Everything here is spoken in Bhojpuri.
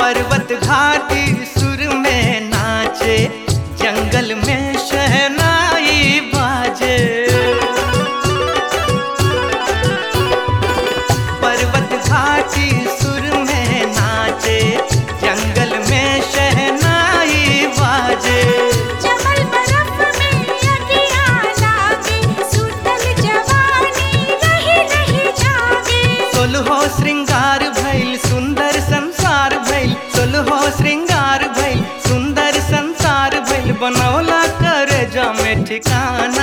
पर्वत घाटी सुर में नाचे जंगल में शहनाई बाजे पर्वत घाटी सुर में नाचे जंगल में शहनाई बाजे जमल बरफ में अगियां लागे सुतल जवानी रही रही जागे सोलहो श्रृंगार भइल सुंदर संसार भइल सोलहो श्रृंगार भइल सुंदर संसार भइल बनौला कर जा में ठिकाना